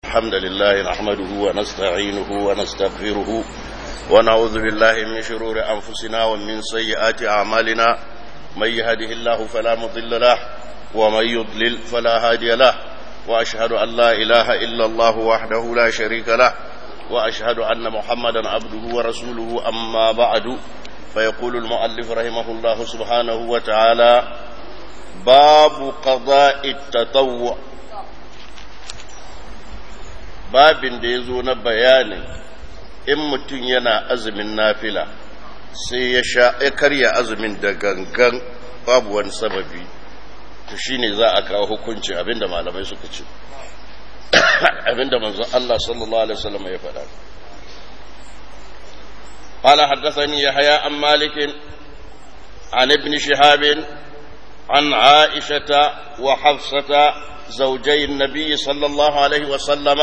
الحمد لله نحمده ونستعينه ونستغفره ونعوذ بالله من شرور أنفسنا ومن سيئات أعمالنا من يهده الله فلا مضل له ومن يضلل فلا هادي له وأشهد أن لا إله إلا الله وحده لا شريك له وأشهد أن محمدا عبده ورسوله أما بعد فيقول المؤلف رحمه الله سبحانه وتعالى باب قضاء التطوع babin da ya zo na bayanin in mutum yana azumin nafila sai ya sha ya karya azumin da gangan babu wani sababi to shine za a kawo hukunci abinda malamai suka ce abinda manzon Allah sallallahu alaihi wasallam ya faɗa قال حدثني يحيى عن مالك عن ابن شهاب عن عائشة وحفصة زوجي النبي صلى الله عليه وسلم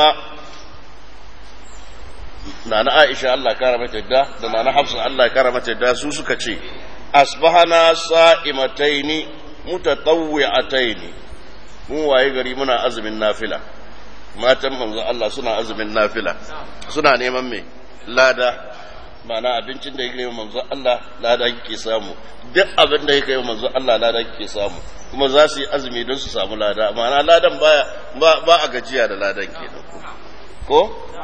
نانا عائشة الله كرمت الدا نانا حفصة الله كرمت الدا سوسك شيء أصبحنا صائمتين متطوعتين mu waye gari muna azumin nafila matan manzo Allah suna azumin nafila suna neman me lada mana abincin da yake manzo Allah lada kike samu duk abin da yake manzo Allah lada kike samu kuma za su yi azumi don su samu lada mana ladan baya ba, ba a gajiya da ladan kenan ko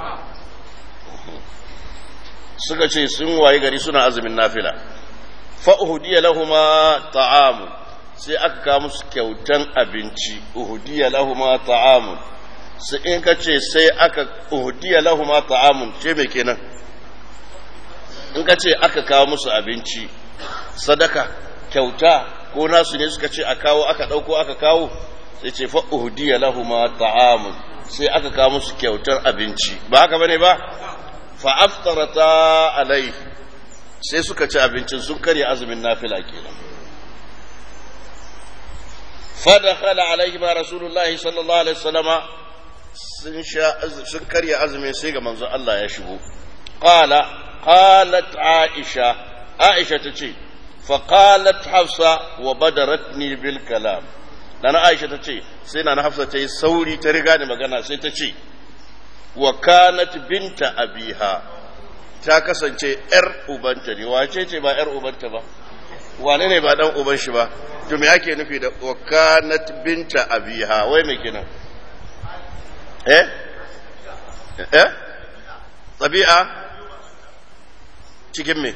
suka ce sun waye gari suna azumin nafila fa uhdiya lahuma ta'amun sai aka kawo musu kyautan abinci uhdiya lahuma ta'amun sai in ka ce sai aka uhdiya lahuma ta'amun ce me kenan in ka ce aka kawo musu abinci sadaka kyauta ko nasu ne suka ce a kawo aka ɗauko aka kawo sai ce fa uhdiya lahuma ta'amun sai aka kawo musu kyautar abinci ba haka bane ba fa aftarata alai sai suka ci abincin sun karya azumin nafila kenan fa dakhala alaihi ma rasulullahi sallallahu alaihi wasallama sun sha sun karya azumin sai ga manzon Allah ya shigo qala قالت عائشة عائشة تشي فقالت حفصة وبدرتني بالكلام لأن عائشة تشي سينا حفصة تشي سوري ترغاني مغانا سي تشي وكانت بنت أبيها ta kasance ‘yar ubanta ne, wace ce ba ‘yar ubanta ba, wane ne ba ɗan uban shi ba, to me ake nufi da wakanat binta abiha, wai mai kenan? Eh? Eh? Tabi'a? cikin me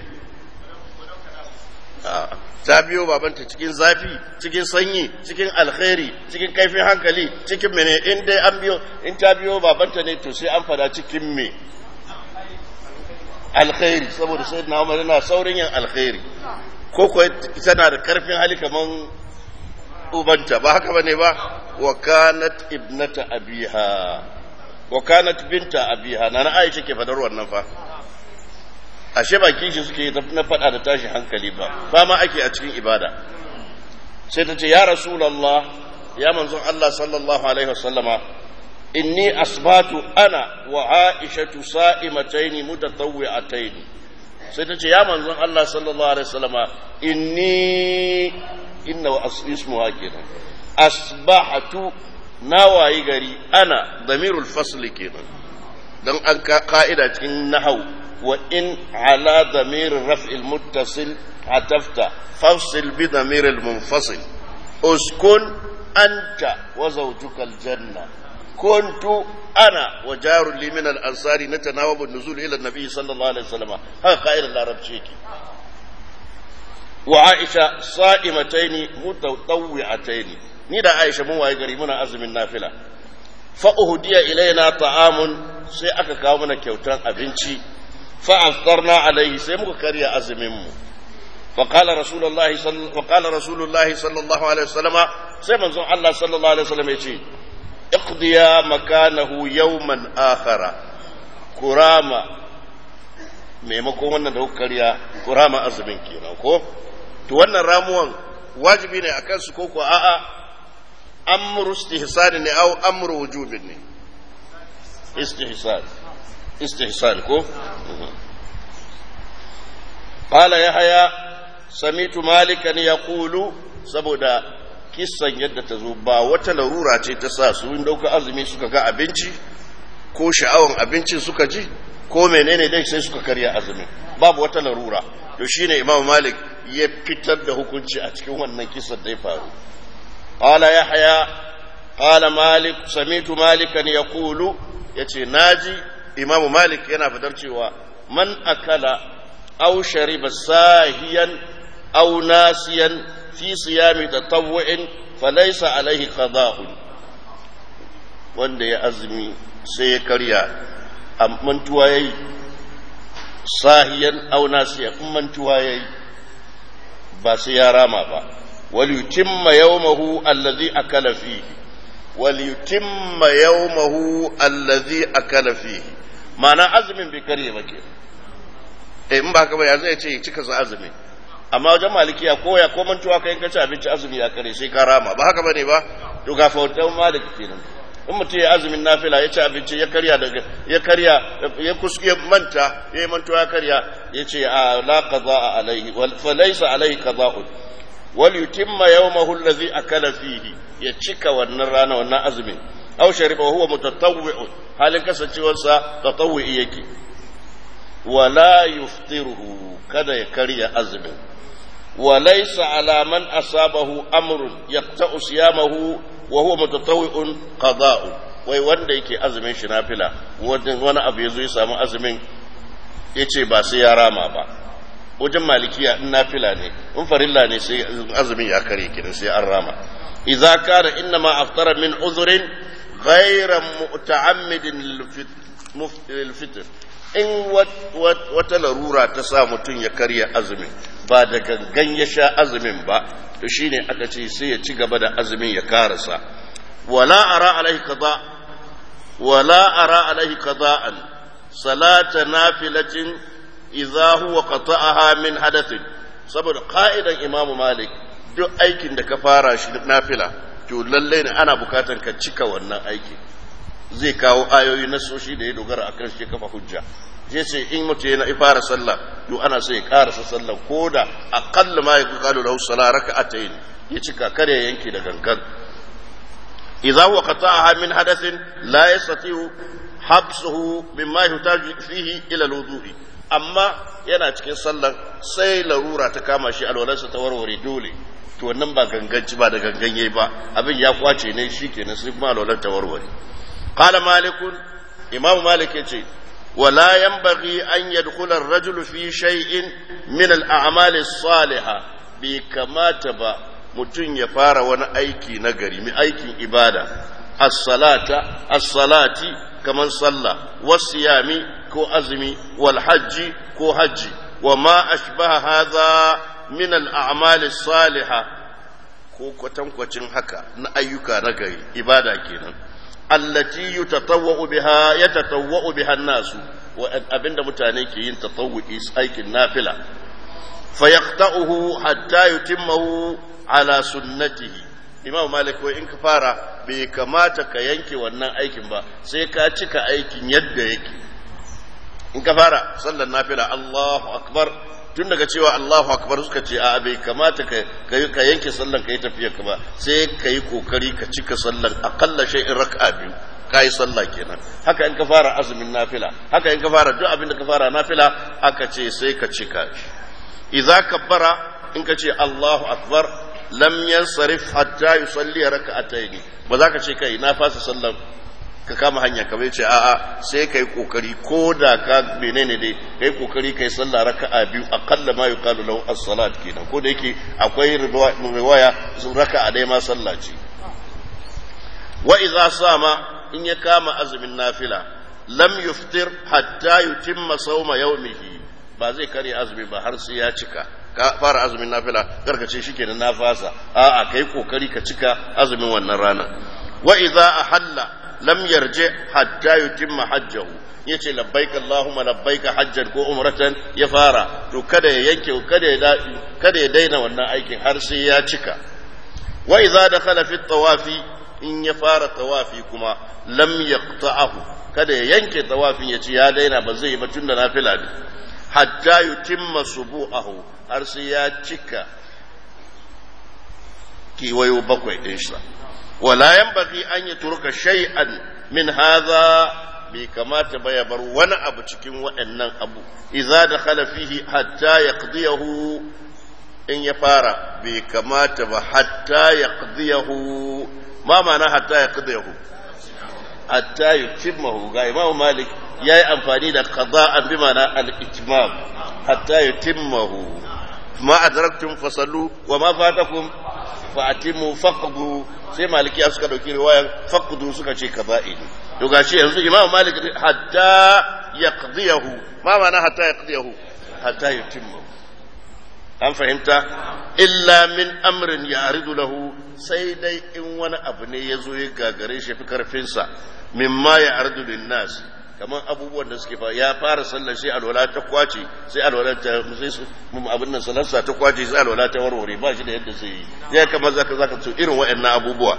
ta biyo babanta cikin zafi cikin sanyi cikin alkhairi cikin kaifin hankali cikin mene in dai an biyo in ta biyo babanta ne to sai an fada cikin me alkhairi saboda sai na umar yana saurin yin alkhairi ko ko tana da karfin hali kaman ubanta ba haka bane ba wa kanat ibnata abiha wa kanat binta abiha na Aisha ke fadar wannan fa ashe ba kishi suke na faɗa da tashi hankali ba fama ake a cikin ibada sai ta ce ya rasulallah ya manzon Allah sallallahu alaihi wasallama inni asbatu ana wa aishatu sa'imataini mutatawwi'ataini sai ta ce ya manzon Allah sallallahu alaihi wasallama inni inna wa ismuha kenan asbahatu nawayi gari ana damirul fasli kenan dan an ka'ida cikin nahau وإن على ضمير الرفع المتصل عطفت فافصل بضمير المنفصل اسكن أنت وزوجك الجنة كنت أنا وجار لي من الأنصار نتناوب النزول إلى النبي صلى الله عليه وسلم هذا قائل العرب شيكي وعائشة صائمتين متطوعتين نيدا عائشة مو غري منا أزم النافلة فأهدي إلينا طعام sai aka kawo mana kyautar abinci فأفطرنا عليه سيمك كريا أزممه فقال رسول الله صلى وقال رسول الله صلى الله عليه وسلم سيما الله صلى الله عليه وسلم يجي اقضيا مكانه يوما آخر كراما maimakon wannan da kuka karya ku rama azumin kenan ko to wannan ramuwan wajibi ne akan su ko ko a'a amru istihsan ne au amru wujubin ne istihsan استحسان كو قال يحيى سميت مالكا يقول سبودا kissan yadda ta zo ba wata larura ce ta sa su in dauka azumi suka ga abinci ko sha'awan abincin suka ji ko menene dai sai suka karya azumin babu wata larura to shine imam malik ya fitar da hukunci a cikin wannan kisan da ya faru qala yahya qala malik samitu malikan yaqulu yace naji imam malik yana fadar cewa man akala aw shariba sahiyan aw nasiyan fi siyami tatawwu'in falaysa alaihi qada'un wanda ya azumi sai ya karya mantuwa yayi sahiyan aw nasiyan mantuwa yayi ba sai ya rama ba wal yutimma yawmahu alladhi akala fihi wal yutimma yawmahu alladhi akala fihi ma'ana azumin bai karye ba ke eh in ba haka ba ya zai ce cika sa azumi amma wajen malikiya ko ya ko mantuwa kai ka ci abinci azumi ya kare sai ka rama ba haka bane ba to ga fautan maliki kenan in mutum ya azumin nafila ya ci abinci ya karya daga ya karya ya kuske manta ya yi mantuwa ya karya ya ce a la qada alaihi wal fa laysa alaihi qada'un wal yutimma yawmahu alladhi akala fihi ya cika wannan rana wannan azumin aw shariba huwa mutatawwi'un halin kasancewarsa tatawwi yake wala yuftiruhu kada ya karya azumin وليس على من أصابه أمر يقطع صيامه وهو متطوع قضاء wai wanda yake azumin shi nafila wani abu ya zo ya samu azumin ya ce ba sai ya rama ba wajen malikiya in nafila ne in farilla ne sai azumin ya kare kidan sai an rama idza kana inna ma aftara min uzrin ghayra muta'ammidin lil fitr in wata larura ta sa mutum ya karya azumin ba da gangan ya sha azumin ba to shine aka ce sai ya ci gaba da azumin ya karasa wala ara alaihi qada wala ara alaihi qada'an salata nafilatin idza huwa qata'aha min hadathin saboda qa'idan imamu malik duk aikin da ka fara shi nafila to lalle ne ana bukatan ka cika wannan aiki zai kawo ayoyi na soshi da ya dogara akan shi kafa hujja je ce in mutum yana fara sallah to ana so ya karasa sallah ko da aqalla ma yakun qalu lahu salat raka'atayn ya cika kare yanke da gangan idza huwa qata'aha min hadathin la yastati'u habsuhu mimma yuhtaju fihi ila al-wudu'i amma yana cikin sallar sai larura ta kama shi alwalarsa ta warware dole to wannan ba ganganci ba da gangan yayi ba abin ya kwace ne shikenan sai kuma alwalar ta warware qala malikun imam malik yace ولا ينبغي أن يدخل الرجل في شيء من الأعمال الصالحة بكما تبا متن يفار وانا أيكي نغري من أيكي إبادة الصلاة الصلاة كمن صلى والصيام كو أزمي والحج كو حج وما أشبه هذا من الأعمال الصالحة ko kwatankwacin haka na ayyuka na gari ibada kenan allati yutatawwa'u biha yatatawwa'u biha an-nasu wa abinda mutane ke yin tatawwu'i aikin nafila fayaqta'uhu hatta yutimmahu ala sunnatihi imam malik wai in ka fara bai kamata ka yanke wannan aikin ba sai ka cika aikin yadda yake in ka fara sallar nafila Allahu akbar tun daga cewa Allahu akbar suka ce a bai kamata ka yanke sallan ka yi tafiya ka ba sai ka yi kokari ka cika sallan akalla shay'in raka'a biyu ka yi sallah kenan haka in ka fara azumin nafila haka in ka fara duk abin da ka fara nafila aka ce sai ka cika shi idza kabbara in ka ce Allahu akbar lam yansarif hatta yusalli raka'atayn ba za ka ce kai na fasa sallan ka kama hanya ka bai ce a'a sai kai kokari ko da ka menene dai kai kokari kai sallah raka'a biyu aqalla ma yuqalu lahu as-salat kenan ko da yake akwai riwaya sun raka'a dai ma sallah ce wa idza sama in ya kama azumin nafila lam yuftir hatta yutimma sawma yawmihi ba zai karya azumi ba har sai ya cika ka fara azumin nafila karkace shikenan na fasa a'a kai kokari ka cika azumin wannan rana wa idza ahalla lam yarje hatta yutimma hajjahu yace labbaik allahumma labbaik hajjan ko umratan ya fara to kada ya yanke kada ya kada ya daina wannan aikin har sai ya cika wa idza dakhala fi tawafi in ya fara tawafi kuma lam yaqta'ahu kada ya yanke tawafin yace ya daina ba zai yi ba tunda nafila ne hatta yutimma subu'ahu har sai ya cika kiwayo bakwai din shi ولا ينبغي أن يترك شيئا من هذا bai kamata ba ya bar wani abu cikin waɗannan abu idza dakhala fihi hatta yaqdiyahu in ya fara bai kamata ba hatta yaqdiyahu ma ma'ana hatta yaqdiyahu hatta yutimmahu ga Imam Malik yayi amfani da qada'an bi ma'ana al-itmam hatta yutimmahu ma adraktum fasallu wa ma fatakum fa atimu faqdu sai malikiya suka dauki riwayan faqdu suka ce kaza'i ne to gashi yanzu imam malik hatta yaqdiyahu ma ma'ana hatta yaqdiyahu hatta yutimma an fahimta illa min amrin ya'ridu lahu sai dai in wani abu ne ya zo ya gagare shi fi karfinsa mimma ya'ridu lin nas kamar abubuwan da suke fa ya fara sallar sai alwala ta kwace sai alwala ta sai su abin nan salarsa ta kwace sai alwala ta warware ba shi da yadda zai yi ya kamar zaka zaka so irin waɗannan abubuwa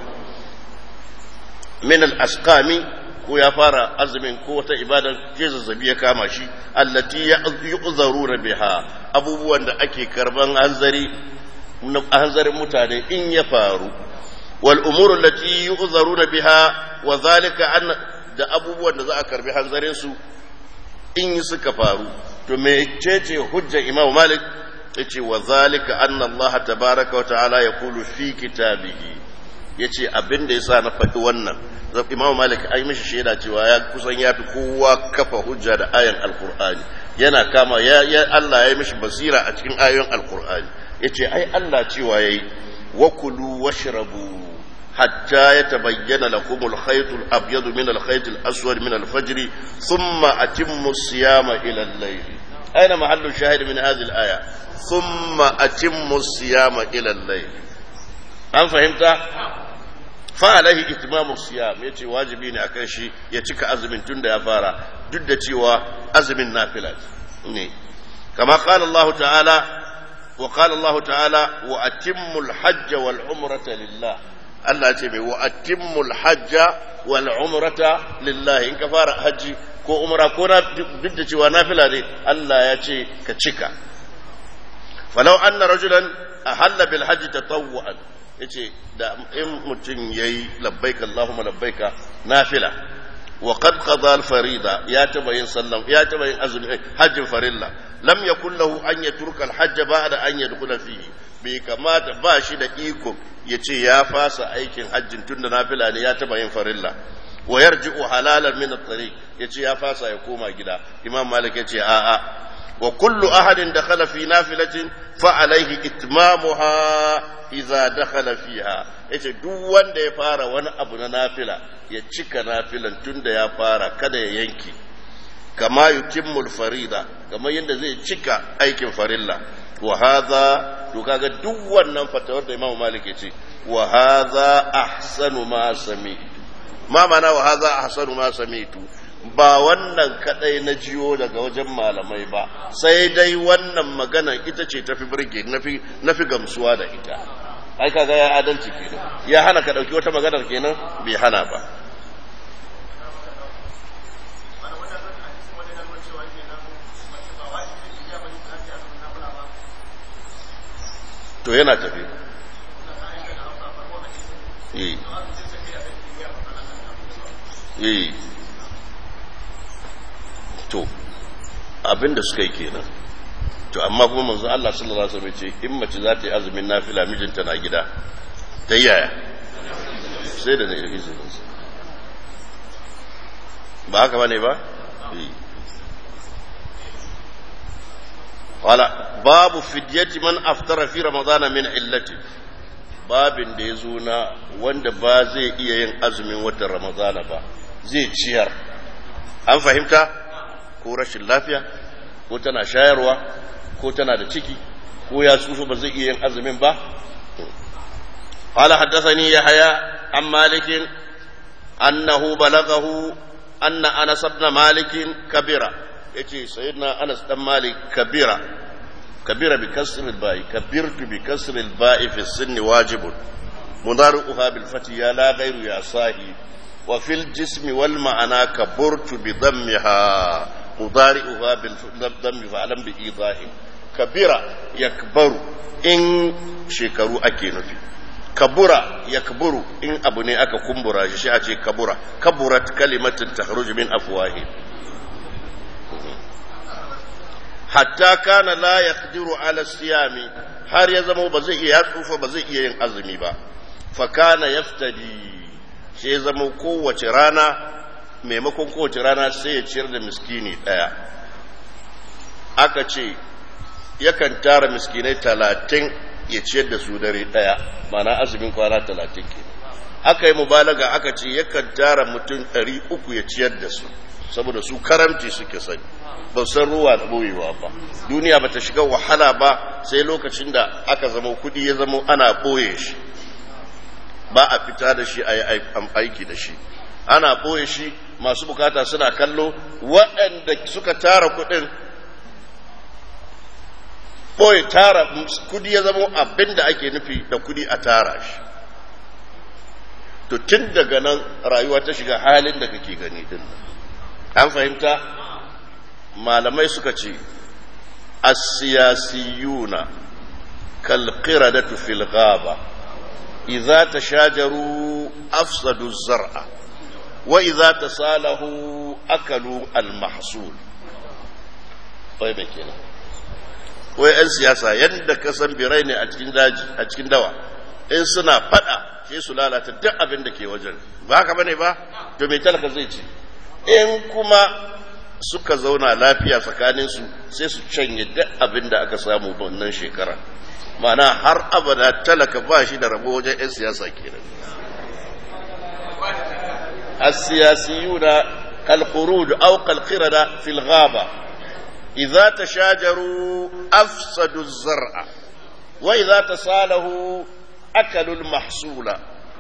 min al-asqami ko ya fara azumin ko wata ibada ke zazzabi ya kama shi allati yu'zaruna biha abubuwan da ake karban hanzari hanzarin mutane in ya faru wal umuru allati yu'zaruna biha wa zalika an da abubuwan da za a karbi hanzarin su in suka faru to me cece hujjar imam malik yace wa zalika anna allah tabaaraka wa ta'ala yaqulu fi kitabihi yace abinda yasa na faɗi wannan imam malik ai mishi shaida cewa ya kusan ya fi kowa kafa hujja da ayan alqur'ani yana kama ya, ya Allah ya yi mishi basira a cikin ayoyin alqur'ani yace ai Allah cewa yayi wa kulu washrabu حتى يتبين لكم الخيط الأبيض من الخيط الأسود من الفجر ثم أتموا الصيام إلى الليل أين محل الشاهد من هذه الآية ثم أتموا الصيام إلى الليل أم فهمت فعليه إتمام الصيام يتي واجبين أكشي يتك أزم تند يا فارا جد تيوا أزم النافلات كما قال الله تعالى وقال الله تعالى وأتموا الحج والعمرة لله Allah ce mai wa'atimmul hajja wal umrata lillahi in ka fara hajji ko umra ko na duk da cewa nafila ne Allah ya ce ka cika falau anna rajulan ahalla bil hajji tatawwu'an yace da in mutum yayi labbaika Allahumma labbaika nafila wa qad qada al farida ya taba yin sallam ya taba yin azumi hajjin farilla lam yakul lahu an yatruka al hajja ba'da an yadkhula fihi bai kamata ba shi da iko ya ce ya fasa aikin hajjin tun da nafila ne ya taba yin farilla wa yarji'u halalan min at-tariq yace ya fasa ya koma gida imam malik yace a a wa kullu ahadin dakhala fi nafilatin fa alayhi itmamuha idza dakhala fiha yace duk wanda ya fara wani abu na nafila ya cika nafilan tun da ya fara kada ya yanke kama yutimmul farida kamar yadda zai cika aikin farilla wa hadha to kaga duk wannan fatawar da Imam Malik ya ce wa hadha ahsanu ma sami'tu ma mana wa hadha ahsanu ma sami'tu ba wannan kadai na jiyo daga wajen malamai ba sai dai wannan magana ita ce tafi burge nafi nafi gamsuwa da ita ai kaga ya adalci kenan ya hana ka dauki wata maganar kenan bai hana ba to yana tafi eh to abinda suka yi kenan to amma kuma manzo Allah sallallahu alaihi wasallam ce in mace za ta yi azumin nafila mijinta na gida ta yaya sai da ne izinin sa ba haka bane ba eh قال باب فدية من أفطر في رمضان من علته babin da ya zo na wanda ba zai iya yin azumin watan ramadana ba zai ciyar an fahimta ko rashin lafiya ko tana shayarwa ko tana da ciki ko ya tsufa ba zai iya yin azumin ba قال حدثني يحيى عن مالك أنه بلغه أن أنس بن مالك كبر يجي سيدنا أنس بن مالك كبر كبر بكسر الباء كبرت بكسر الباء في السن واجب مضارعها بالفتح يا لا غير يا صاحي وفي الجسم والمعنى كبرت بضمها مضارعها بالضم فعلم بإيضاح كبر يكبر إن شكروا أكي نفي kabura ya kaburu in abu ne aka kumbura shi shi a ce kabura kaburat kalimatin tahruj min afwahi hatta kana la yaqdiru ala siyami har ya zama ba zai iya tsufa ba zai iya yin azumi ba fa kana yaftadi sai ya zama kowace rana maimakon kowace rana sai ya ciyar da miskini daya aka ce yakan tara miskinai talatin ya ciyar da su dare daya mana azumin kwana talatin ke aka yi mubalaga aka ce yakan tara mutum ɗari uku ya ciyar da su saboda su karamci suke sani ba san ruwa da boyewa ba duniya ba ta shiga wahala ba sai lokacin da aka zama kudi ya zama ana boye shi ba a fita da shi a yi aiki da shi ana boye shi masu bukata suna kallo waɗanda suka tara kudin boye tara kudi ya zama abin da ake nufi da kudi a tara shi to tun daga nan rayuwa ta shiga halin da kake gani din an fahimta malamai suka ce asiyasiyuna kalqiradatu fil ghaba idza tashajaru afsadu zar'a wa idza tasalahu akalu al mahsul wai me kenan wai yan siyasa yadda ka san birai ne a cikin daji a cikin dawa in suna fada sai su lalata duk abin da ke wajen ba haka bane ba to me talaka zai ce in kuma suka zauna lafiya tsakaninsu sai su canye duk abin da aka samu wannan shekara mana har abada talaka ba shi da rabo wajen 'yan siyasa kenan السياسيون كالقرود أو كالقردة في الغابة إذا تشاجروا أفسدوا الزرع وإذا تصالحوا أكلوا المحصول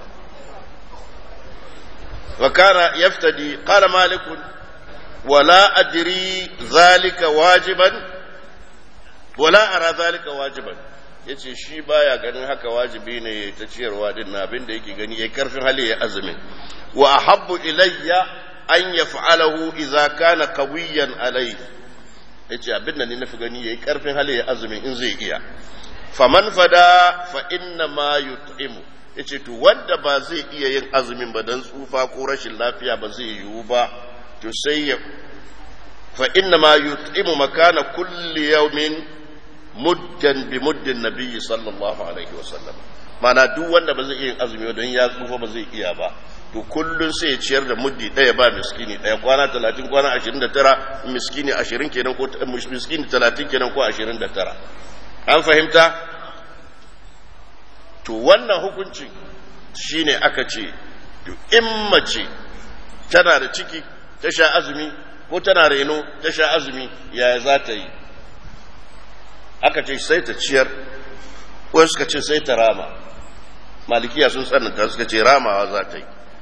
وكان يفتدي قال مالك ولا أدري ذلك واجبا ولا أرى ذلك واجبا yace shi baya ganin haka wajibi ne ta ciyarwa din na abin da yake gani yayi karfin hali ya azumin wa ahabbu ilayya an yaf'alahu idza kana qawiyan alayhi yace abin da ni nafi gani yayi karfin hali ya azumin in zai iya faman fada fa inna ma yut'imu yace to wanda ba zai iya yin azumin ba dan tsufa ko rashin lafiya ba zai yiwu ba to sai ya fa inna ma yut'imu makana kulli yawmin muddan bi muddin nabiyyi sallallahu alaihi wasallam mana duk wanda ba zai iya azumi don ya tsufa ba zai iya ba to kullun sai ya ciyar da muddi daya ba miskini daya kwana 30 kwana 29 miskini 20 kenan ko miskini 30 kenan ko 29 an fahimta to wannan hukunci shine aka ce to in mace tana da ciki ta sha azumi ko tana reno ta sha azumi yaya za ta yi aka ce sai ta ciyar wani suka ce sai ta rama malikiya sun tsananta suka ce ramawa za ta yi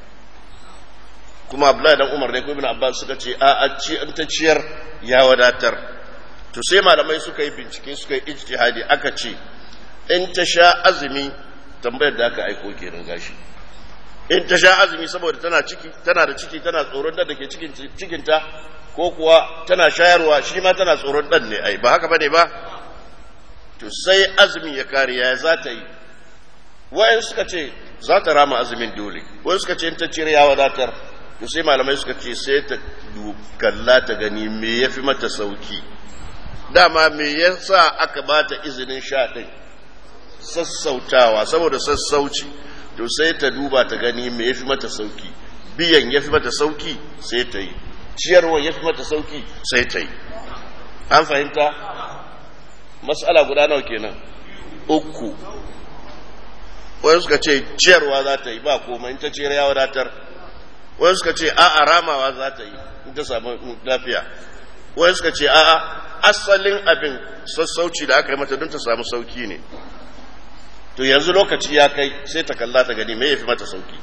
kuma abdullahi dan umar ne ko ibn abbas suka ce a a ci an ta ciyar ya wadatar to sai malamai suka yi bincike suka yi ijtihadi aka ce in ta sha azumi tambayar da aka aiko kenan gashi in ta sha azumi saboda tana ciki tana da ciki tana tsoron da ke cikin cikinta ko kuwa tana shayarwa shi ma tana tsoron dan ne ai ba haka bane ba to sai azumi ya kare ya za ta yi wayan suka ce za ta rama azumin dole wayan suka ce in ta cire ya wadatar to sai malamai suka ce sai ta kalla ta gani me ya fi mata sauki dama me yasa aka bata izinin sha ɗin sassautawa saboda sassauci to sai ta duba ta gani me ya fi mata sauki biyan ya fi mata sauki sai ta yi ciyarwa ya fi mata sauki sai ta yi an fahimta matsala guda nawa kenan uku wani suka ce ciyarwa za ta yi ba komai in ta ciyar ya wadatar wani suka ce a'a ramawa za ta yi in ta samu lafiya wani suka ce a'a asalin abin sassauci da aka yi mata don ta samu sauki ne to yanzu lokaci ya kai sai ta kalla ta gani me ya fi mata sauki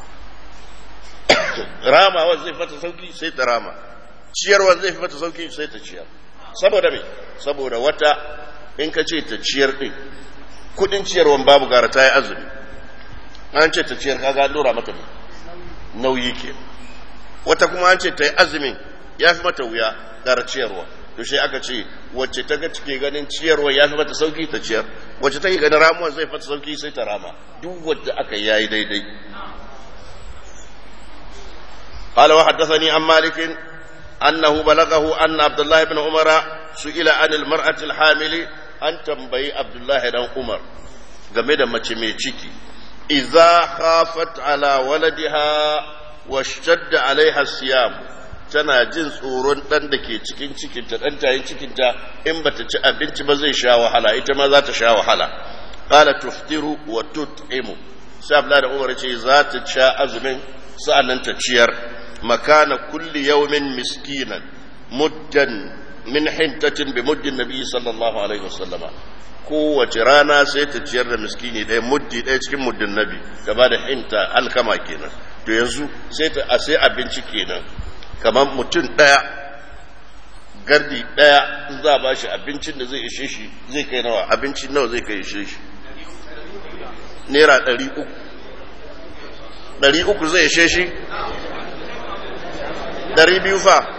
ramawa zai fi mata sauki sai ta rama ciyarwa zai fi mata sauki sai ta ciyar saboda me saboda wata in ka ce ta ciyar din kudin ciyarwan babu gara ta yi azumi an ce ta ciyar kaga dora mata nauyi ke wata kuma an ce ta yi azumin ya fi mata wuya gara ciyarwa to sai aka ce wacce ta ga cike ganin ciyarwa ya fi mata sauki ta ciyar wacce take ganin ramuwan zai fata sauki sai ta rama duk wadda aka yayi daidai قال وحدثني عن مالك أنه بلغه أن عبد الله بن عمر سئل عن المرأة الحامل أن تنبي عبد الله بن عمر game da mace mai ciki idza khafat ala waladiha washtadda alaiha siyam tana jin tsoron dan da ke cikin cikinta dan tayin cikinta in bata ci abinci ba zai sha wahala ita ma za ta sha wahala qala tuftiru wa tut'imu sai abla da umar ce za ta sha azumin sa'annan ta ciyar makana kulli yawmin miskinan muddan min hintatin bi muddin nabi sallallahu alaihi wasallama kowace rana sai ta ciyar da miskini ɗaya muddi ɗaya cikin muddin nabi ta ba da hinta alkama kenan to yanzu sai ta a sai abinci kenan kamar mutum ɗaya gardi ɗaya in za a ba shi abincin da zai ishe shi zai kai nawa abinci nawa zai kai ishe shi naira ɗari uku ɗari uku zai ishe shi ɗari biyu fa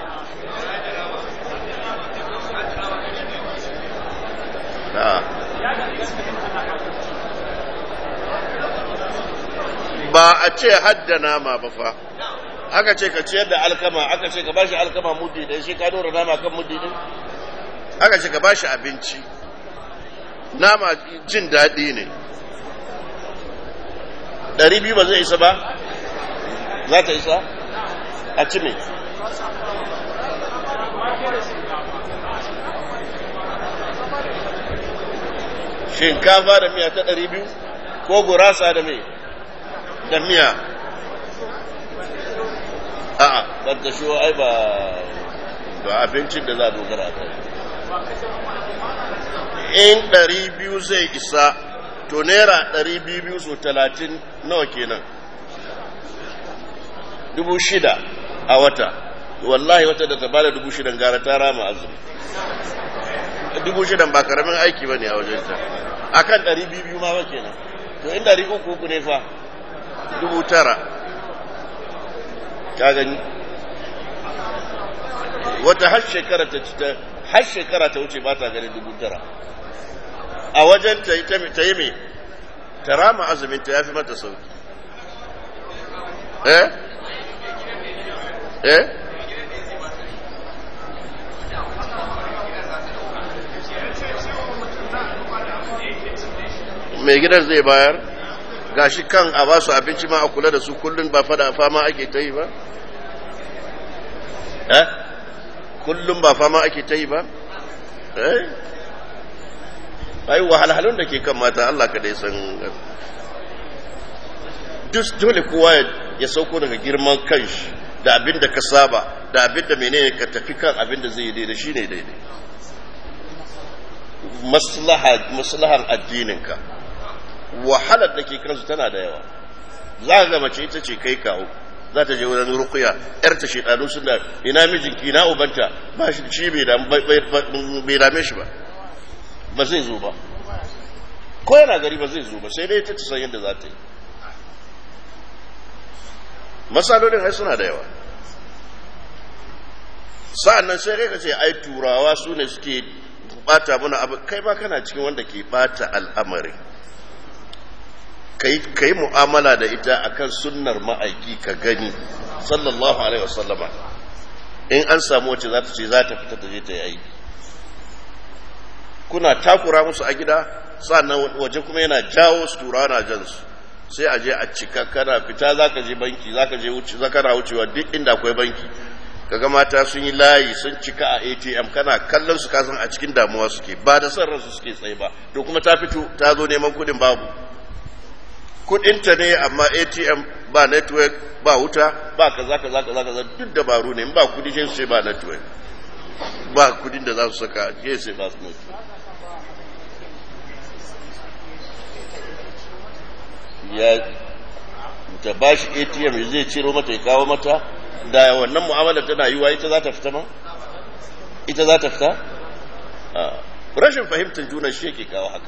ba a ce hadda nama ba fa aka ce ka ciyar da alkama aka ce ka bashi alkama muddi da shi ka dora nama kan muddi din aka ce ka bashi abinci nama jin daɗi ne ɗari biyu ba zai isa ba za ta isa a ci me shinkafa da miya ta ɗari biyu ko gurasa da mai da miya a'a ban ta shi ai ba ba abincin da za a dogara kai in ɗari biyu zai isa to naira ɗari biyu biyu so talatin nawa kenan dubu shida a wata wallahi wata da ta bada dubu shidan gara ta rama azumi dubu shidan ba karamin aiki ba ne a wajenta a kan ɗari biyu biyu ma ba kenan to in ɗari uku uku ne fa dubu tara ka gani wata har shekara ta ci ta har shekara ta wuce ba ta ganin dubu tara a wajen ta yi ta yi me ta rama azumin ta ya fi mata sauki eh eh mai gidan zai bayar gashi kan a ba su abinci ma a kula da su kullum ba fada fama ake ta yi ba eh kullum ba fama ake ta yi ba eh ai wahalhalun da ke kan mata Allah ka dai san duk dole kowa ya sauko daga girman kanshi da abin da ka saba da abin da menene ka tafi kan abin da zai daidai shine daidai maslaha maslahan addininka wahalar da ke kansu tana da yawa za ga mace ita ce kai kawo za ta je wurin rukuya yar ta shedanu suna ina mijinki ina ubanta ba shi shi bai dame shi ba ba zai zo ba ko yana gari ba zai zo ba sai dai ta san yadda za ta yi masalolin ai suna da yawa sa'an nan sai kai ka ce ai turawa su ne suke bata mana abu kai ba kana cikin wanda ke bata al'amari ka yi mu'amala da ita akan sunnar ma'aiki ka gani sallallahu alaihi wasallama in an samu wacce za ta ce za ta fita ta je ta yi aiki kuna takura musu a gida sannan waje kuma yana jawo su tura na jan su sai a je a cika kana fita za ka je banki za ka je wuce za kana wucewa duk inda akwai banki kaga mata sun yi layi sun cika a atm kana kallon su kasan a cikin damuwa suke ba da son ransu suke tsaye ba to kuma ta fito ta zo neman kudin babu kudinta ne amma atm ba network ba wuta ba kaza kaza kaza kaza duk dabaru ne ba kudi sai su ba network ba kudin da za su saka ke sai ba su network ya ta ba shi atm zai ciro mata ya kawo mata da wannan mu'amala tana yiwa ita za ta fita ma ita za ta fita rashin fahimtar juna shi yake kawo haka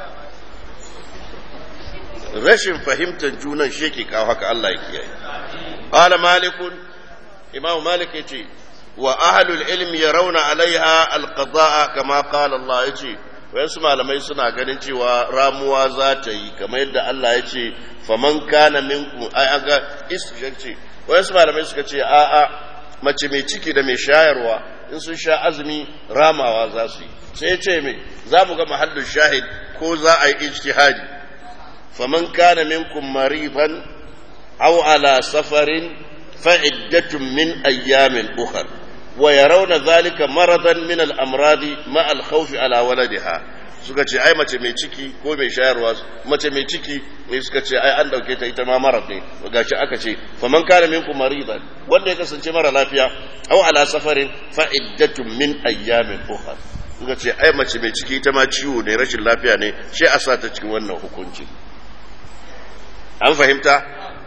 rashin fahimtar junan shi yake kawo haka Allah ya kiyaye qala malikun imam malik yace wa ahlul ilmi yarawna alaiha alqada'a kama qala Allah yace wayansu malamai suna ganin cewa ramuwa za ta yi kamar yadda Allah ya ce faman kana minkum ai aga ce wayansu malamai suka ce a a mace mai ciki da mai shayarwa in sun sha azumi ramawa za su yi sai ce me za mu ga mahallin shahid ko za a yi ijtihadi faman kana minkum maridan aw ala safarin fa iddatun min ayyamin ukhra ويرون ذلك مرضا من الامراض مع الخوف على ولدها suka ce ai mace mai ciki ko mai shayarwa mace mai ciki ne suka ce ai an dauke ta ita ma marar ne gashi aka ce faman kana minkum maridan wanda ya kasance mara lafiya aw ala safarin fa iddatun min ayyamin ukhra suka ce ai mace mai ciki ita ma ciwo ne rashin lafiya ne shi a sa ta cikin wannan hukunci an fahimta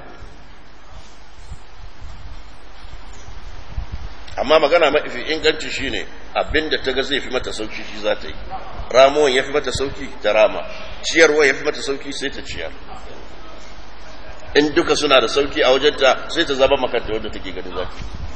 amma magana mafi inganci shine abinda ta ga zai fi mata sauki shi za ta yi ramuwan ya fi mata sauki ta rama ciyarwa ya fi mata sauki sai ta ciyar in duka suna da sauki a wajenta sai ta zama makanta wadda take gani za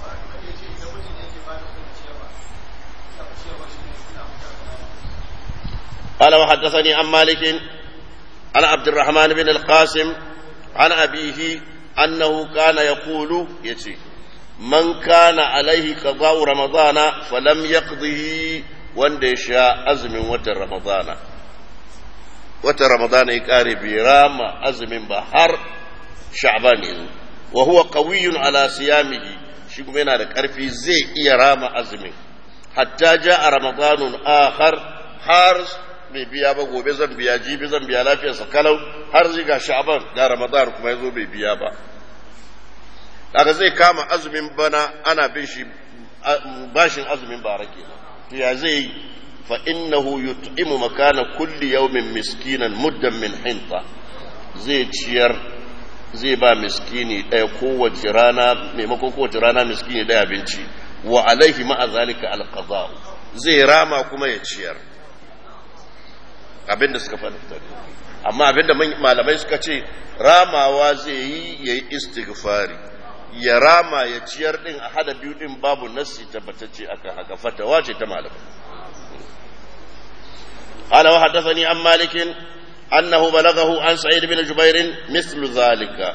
قال وحدثني عن مالك عن عبد الرحمن بن القاسم عن أبيه أنه كان يقول يتي man kana alaihi qada'u ramadana falam yaqdihi wanda ya sha azumin watan ramadana watan ramadana ya kare bi rama azumin ba har sha'ban ne wa huwa qawiyyun ala siyamihi shi kuma yana da karfi zai iya rama azumin hatta ja'a ramadanun akhar har bai biya ba gobe zan biya jibi zan biya lafiyarsa kalau har zai ga sha'ban ga ramadan kuma yazo bai biya ba kaga zai kama azumin bana ana bin shi bashin azumin bara kenan to ya zai fa innahu yut'imu makana kulli yawmin miskinan muddan min hinta zai ciyar zai ba miskini ɗaya kowace rana maimakon kowace rana miskini ɗaya abinci wa alaihi ma'a zalika alqada zai rama kuma ya ciyar abinda suka faɗa amma abinda malamai suka ce ramawa zai yi yayi istighfari ya rama ya ciyar din a hada biyu din babu nassi tabbatacce akan haka fatawa ce ta malamai قال وحدثني عن مالك أنه بلغه عن سعيد بن جبير مثل ذلك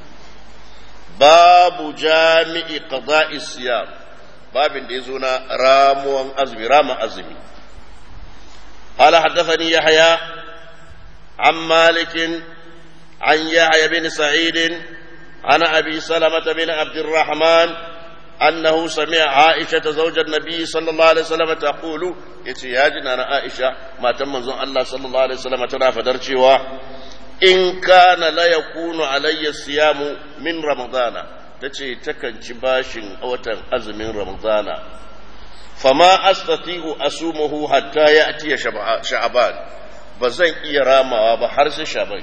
باب جامع قضاء الصيام باب ديزونا رام أزمي رام أزمي قال حدثني يحيى عن مالك عن يحيى بن سعيد عن أبي سلمة بن عبد الرحمن أنه سمع عائشة زوج النبي صلى الله عليه وسلم تقول يتي يا جنان عائشة ما تم الله صلى الله عليه وسلم ترى فدرشوا إن كان لا يكون علي الصيام من رمضان تتي تكن باش أوتن أزم من رمضان فما أستطيع أصومه حتى يأتي شعبان بزن إيراما وبحرس شعبان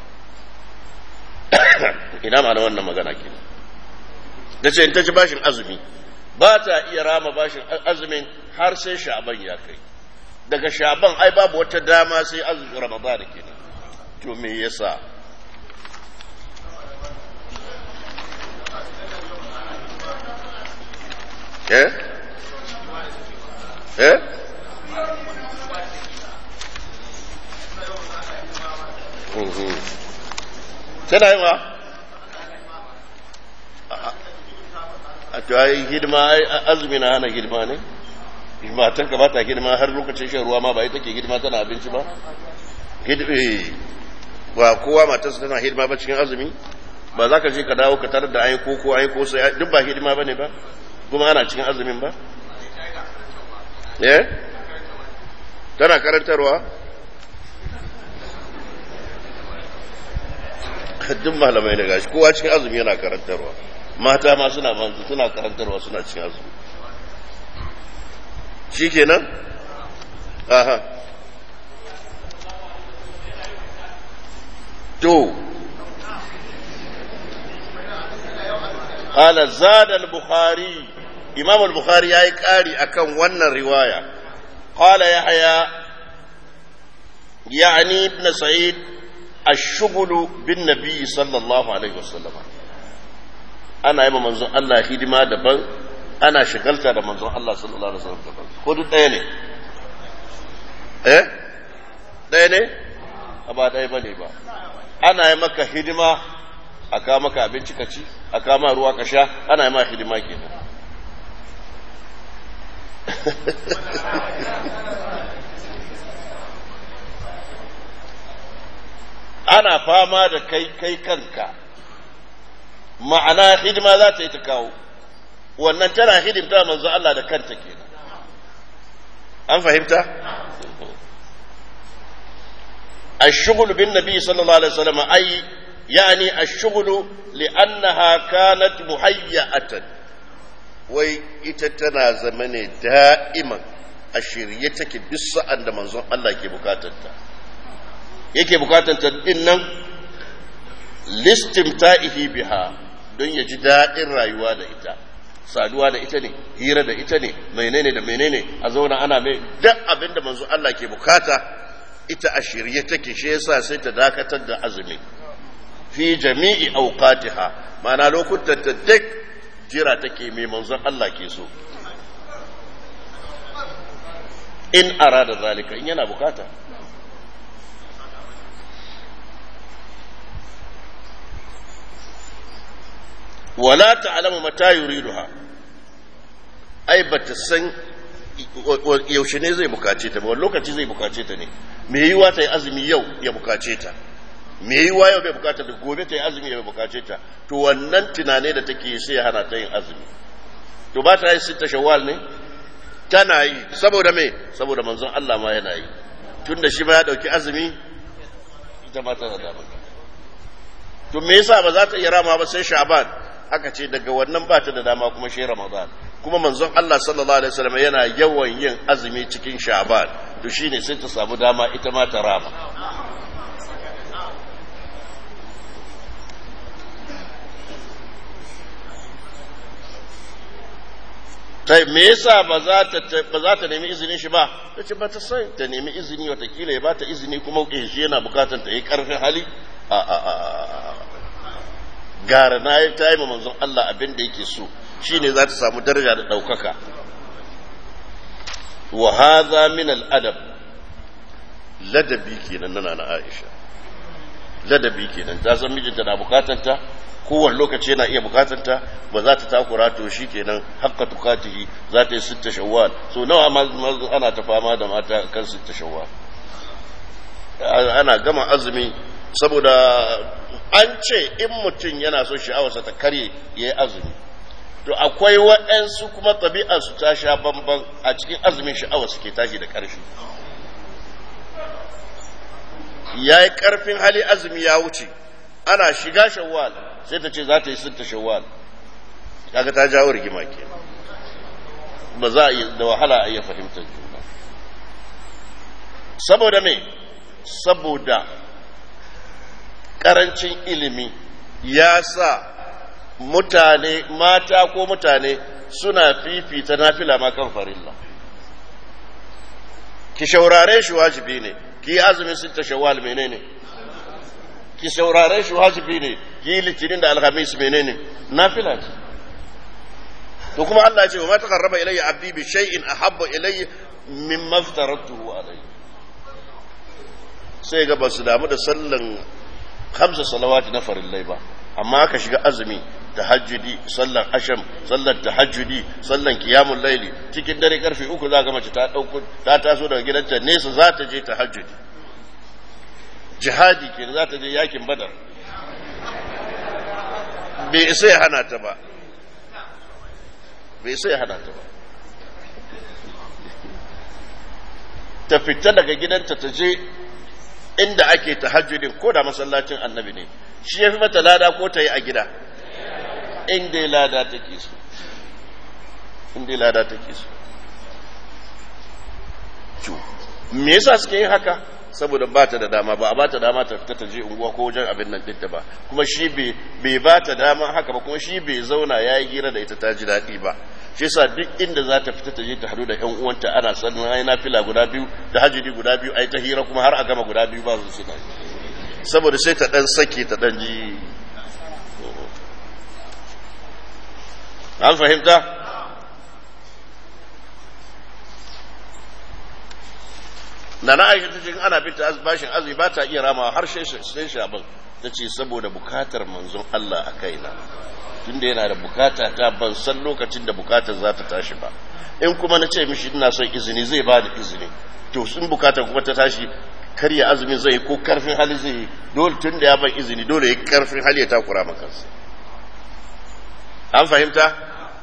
ina ma'ana wannan magana ke da ce in ta ci bashin azumi ba ta iya rama bashin azumin har sai sha'aban ya kai daga sha'aban ai babu wata dama sai azumin ramadan ke to me yasa eh eh tana yi ma a to ai hidima azumi na hana hidima ne matan ka bata hidima har lokacin shan ruwa ma ba ita ke hidima tana abinci ba hidima ba kowa matarsa tana hidima ba cikin azumi ba za ka je ka dawo ka tarar da ayi koko ayi ko sai duk ba hidima ba ne ba kuma ana cikin azumin ba eh tana karantarwa duk malamai da gashi kowa cikin azumi yana karantarwa mata ma suna manzu suna karantarwa suna cikin azumi shi kenan aha to قال زاد البخاري إمام البخاري يا قاري أكن ون الرواية قال يحيى يعني ابن سعيد الشغل بالنبي صلى الله عليه وسلم أنا يما منظر الله هدما دبن أنا شغلت da manzon Allah sallallahu alaihi wasallam daban ko duk ɗaya ne eh ɗaya ne ba ɗaya ba ne ba ana yi maka hidima a kawo maka abinci ka ci a kawo ma ruwa ka sha ana yi ma hidima kenan ana fama da kai kai kanka ma'ana hidima za ta yi ta kawo wannan tana hidimta manzo Allah da kanta kenan an fahimta الشغل بالنبي صلى الله عليه وسلم أي يعني الشغل لأنها كانت مهيئة wai ita tana zama ne da'iman a shirye take duk sa'an da manzon Allah ke bukatanta yake bukatanta din nan listimta'ihi biha don ya ji daɗin rayuwa da ita saduwa da ita ne hira da ita ne menene da menene a zauna ana mai duk abin da manzon Allah ke bukata ita a shirye take shi yasa sai ta dakatar da azumi fi jami'i awqatiha ma'ana lokutan ta duk jira take mai manzon Allah ke so in arada zalika in yana bukata wala ta'lamu mata yuriduha ai bata san yaushe ne zai bukace ta ba wani lokaci zai bukace ta ne me yiwa ta yi azumi yau ya bukace ta me yiwa yau bai bukata da gobe ta yi azumi ya bukace ta to wannan tunane da take sai ya hana ta yin azumi to ba ta yi sita shawwal ne tana yi saboda me saboda manzon Allah ma yana yi tun da shi ma ya dauki azumi ita ma tana da to me yasa ba za ta iya rama ba sai sha'ban aka ce daga wannan ba ta da dama kuma shi ramadan kuma manzon Allah sallallahu alaihi wasallam yana yawan yin azumi cikin sha'ban to shine sai ta samu dama ita ma ta rama ta me yasa ba za ta ba za ta nemi izinin shi ba ta ce ba ta sai ta nemi izini watakila ya ba ta izini kuma shi yana bukatar ta yi karfin hali a a a gara na yi ta yi ma manzon Allah abin da yake so shine za ta samu daraja da ɗaukaka wa hadha min al adab ladabi kenan nana na Aisha ladabi kenan ta san mijinta na bukatanta kowane lokaci yana iya bukatanta ba za ta takura to shi kenan hakka tukatihi za ta yi sitta shawwal so nawa ana ta fama da mata kan sitta shawwal ana gama azumi saboda an ce in mutum yana so sha'awarsa ta karye ya yi azumi to akwai waɗansu kuma ɗabi'arsu ta sha bamban a cikin azumin sha'awa suke tashi da ƙarfi ya yi ƙarfin hali azumi ya wuce ana shiga shawwal sai ta ce za ta yi sitta shawwal kaga ta jawo rigima ke ba za a da wahala a iya fahimtar juna saboda me saboda karancin ilimi ya sa mutane mata ko mutane suna fifita nafila ma kan farilla ki shaurare shi wajibi ne ki azumin sitta shawwal menene ki saurare shi wajibi ne ki litinin da alhamis menene nafila ce to kuma Allah ya ce wa ma taqarraba ilayya abdi bi shay'in ahabba ilayya mimma aftaratuhu alayhi sai ga basu damu da sallan hamsa salawati na farillai ba amma aka shiga azumi tahajjudi sallan asham sallan tahajjudi sallan qiyamul laili cikin dare karfe uku za ga mace ta dauko ta taso daga gidanta nesa za ta je tahajjudi jihadi ke za ta je yakin badar bai isa ya hana ta ba bai isa ya hana ta ba ta fita daga gidanta ta je inda ake tahajjudin ko da masallacin annabi ne shi ya fi mata lada ko ta yi a gida inda ya lada take so inda ya lada take so me yasa suke yin haka saboda ba ta da dama ba a ba ta dama ta fita ta je unguwa ko wajen abin nan ɗinta ba kuma shi bai ba ta dama haka ba kuma shi bai zauna ya yi hira da ita ta ji daɗi ba shi yasa duk inda za ta fita ta je ta hadu da ƴan uwanta ana sannan ai na fila guda biyu da hajjidi guda biyu ai ta hira kuma har a gama guda biyu ba su suna saboda sai ta ɗan sake ta ɗan ji an fahimta na na aisha tace ana binta bashin azumi ba ta iya rama har sai shaban tace saboda bukatar manzon Allah a kaina tunda yana da bukata ta ban san lokacin da bukatar za ta tashi ba in kuma na ce mishi ina son izini zai ba da izini to sun bukatar kuma ta tashi karya azumin zai ko karfin hali zai yi dole tun da ya ban izini dole ya karfin hali ya takura makansa an fahimta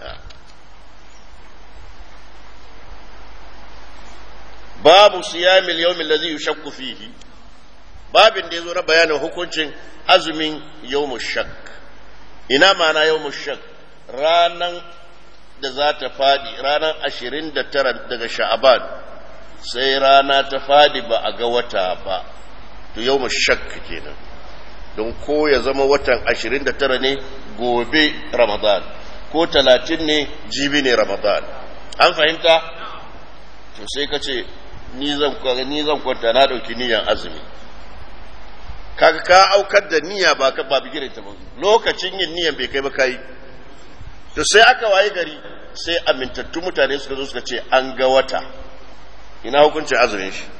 babu siyamil yawmin ladhi yushakku fihi babin da yazo na bayanin hukuncin azumin yawmush shak ina ma'ana yawmush shak ranan da za ta fadi ranan 29 daga sha'aban sai rana ta fadi ba a ga wata ba to yawmush shak kenan don ko ya zama watan 29 ne gobe ramadan ko 30 ne jibi ne ramadan an fahimta to sai ka ce ni zan ni zan kwanta na dauki niyan azumi kaga ka aukar da niyya ba ka ba bigirin ta ba lokacin yin niyan bai kai ba kai to sai aka waye gari sai amintattu mutane suka zo suka ce an ga wata ina hukuncin azumin shi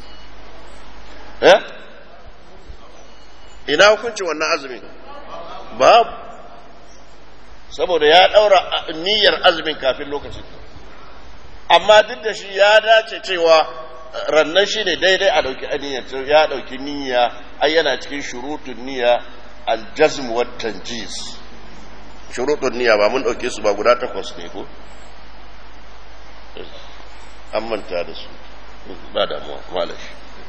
eh ina hukuncin wannan azumin babu saboda ya daura niyyar azumin kafin lokacin amma duk da shi ya dace cewa rannan shi ne daidai a ɗauki aniyyar ya ɗauki niyya ai yana cikin shurutun niyya aljazm wa tanjis shurutun niyya ba mun ɗauke su ba guda takwas ne ko an manta da su ba damuwa malashi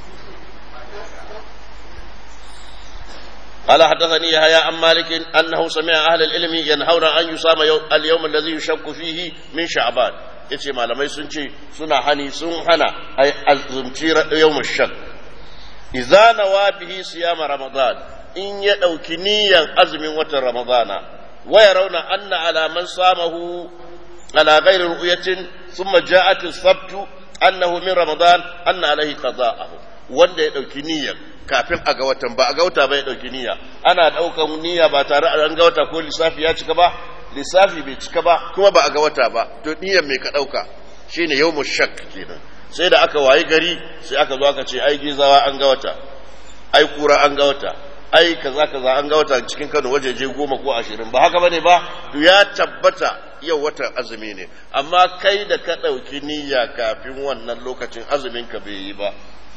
قال حدثني يحيى عن مالك انه سمع اهل العلم ينهون ان يصام اليوم الذي يشك فيه من شعبان yace malamai sun ce suna hani sun hana ai azumci yawm shak idza nawa bihi siyama ramadan in ya dauki niyan azumin watan ramadana wa yarawna anna ala man samahu ala ghairi ru'yatin thumma ja'at as-sabt annahu min ramadan anna alayhi qada'ahu wanda ya dauki niyan kafin a ga watan ba a ga wata ba ya ɗauki niyya ana ɗaukan niyya ba tare an ga wata ko lissafi ya cika ba lissafi bai cika ba kuma ba a ga wata ba to niyyar mai ka ɗauka shine yau shak kenan sai da aka wayi gari sai aka zo aka ce ai gizawa an ga wata ai kura an ga wata ai kaza kaza an ga wata cikin Kano wajeje goma ko ashirin ba haka bane ba to ya tabbata yau watan azumi ne amma kai da ka ɗauki niyya kafin wannan lokacin azumin ka bai yi ba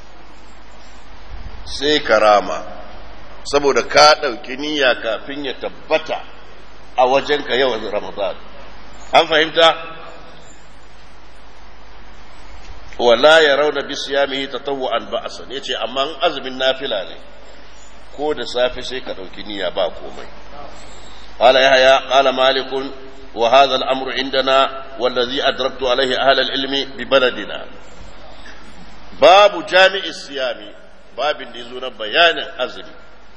sai karama saboda ka ɗauki niyya kafin ya tabbata a wajenka yau ramadan an fahimta wala ya rauna bi siyamihi tatawwu'an ba'san yace amma azumin nafila ne ko da safe sai ka ɗauki niyya ba komai qala yahya qala malik wa hadha al-amru indana والذي أدركت عليه أهل العلم ببلدنا باب جامع الصيام babin da ya zo na bayanin azumi.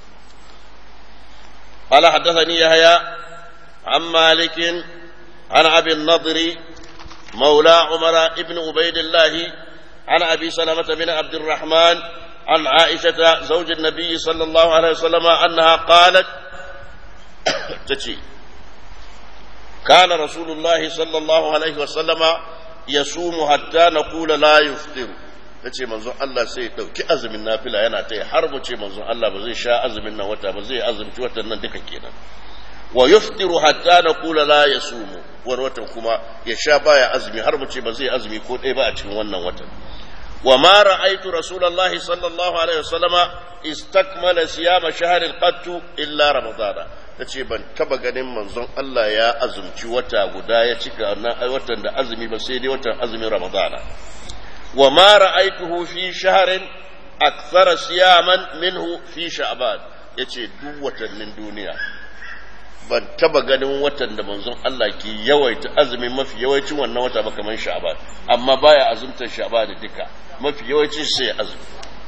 قال حدثني يحيى عن مالك عن ابي النضر مولى عمر ابن عبيد الله عن ابي سلمه بن عبد الرحمن عن عائشه زوج النبي صلى الله عليه وسلم انها قالت تشي كان رسول الله صلى الله عليه وسلم يصوم حتى نقول لا يفطر ta ce manzon Allah sai ya ɗauki azumin nafila yana ta yi har mu ce manzon Allah ba zai sha azumin nan wata ba zai azumci watan nan duka kenan wa yuftiru hatta na kula la ya sumu wani watan kuma ya sha baya azumi har mu ce ba zai azumi ko ɗaya ba a cikin wannan watan wa ma ra'aitu rasulullahi sallallahu alaihi wasallama istakmala siyama shahril qattu illa ramadana tace ban taba ganin manzon Allah ya azumci wata guda ya cika watan da azumi ba sai dai watan azumin ramadana وما رأيته في شهر أكثر صياما منه في شعبان yace duk watannin duniya ban taba ganin watan da manzon Allah ke yawaita azumi mafi yawancin wannan wata ba kamar sha'ban amma baya azumtar sha'ban da duka mafi yawancin sai azumi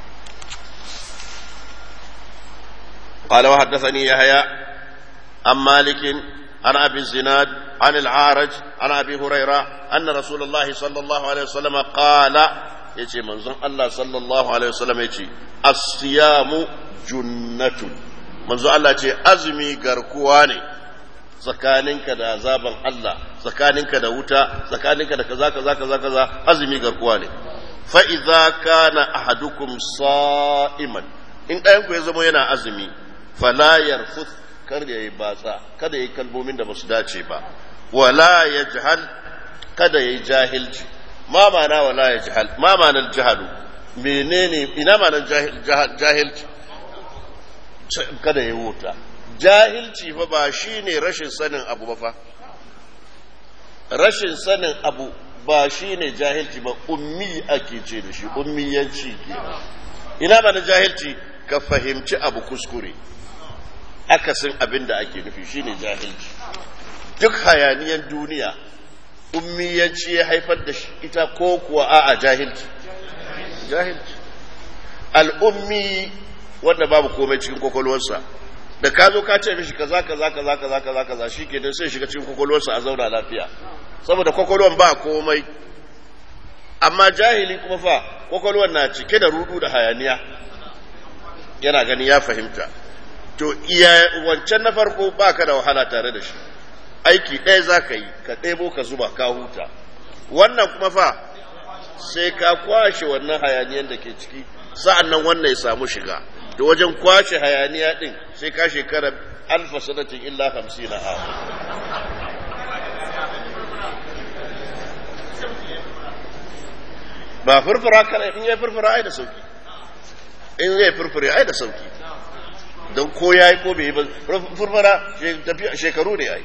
قال وحدثني يحيى عن مالك عن ابي الزناد عن العارج عن ابي هريره ان رسول الله صلى الله عليه وسلم قال يجي منزون الله صلى الله عليه وسلم يجي الصيام جنة منزون الله يجي ازمي غركوا ne tsakaninka da azaban Allah tsakaninka da wuta tsakaninka da kaza kaza kaza kaza azumi garkuwa ne fa idza kana ahadukum sa'iman in ɗayan ku ya zama yana azumi fala yarfuth kar ya yi batsa kada ya yi kalmomin da basu dace ba wala yajhal kada ya yi jahilci ma ma'ana wala yajhal ma ma'anar jahalu menene ina ma'anar jahilci kada ya wuta jahilci fa ba shine rashin sanin abu ba fa rashin sanin abu ba shine jahilci ba ummi ake ce da shi ummiyanci ke ina ba na jahilci ka fahimci abu kuskure akasin abin da ake nufi shine jahilci duk hayaniyan duniya ummiyanci ya haifar da ita ko kuwa a'a jahilci jahilci al'ummi wanda babu komai cikin kwakwalwarsa da ka zo ka ce mishi kaza kaza kaza kaza kaza kaza shikenan sai shiga cikin kwakwalwarsa a zauna lafiya saboda kwakwalwar ba komai amma jahili kuma fa kwakwalwar na cike da rudu da hayaniya yana gani ya fahimta to iya wancan na farko baka da wahala tare da shi aiki ɗaya za ka yi ka ɗebo ka zuba ka huta wannan kuma fa sai ka kwashe wannan hayaniyar da ke ciki sa'an nan wannan ya samu shiga da wajen kwashe hayaniya ɗin sai ka shekara alfa sanatin illa hamsin na ba furfura kana in ya furfura ai da sauki in zai furfura ai da sauki don ko ya yi ko bai yi ba furfura shekaru ne ai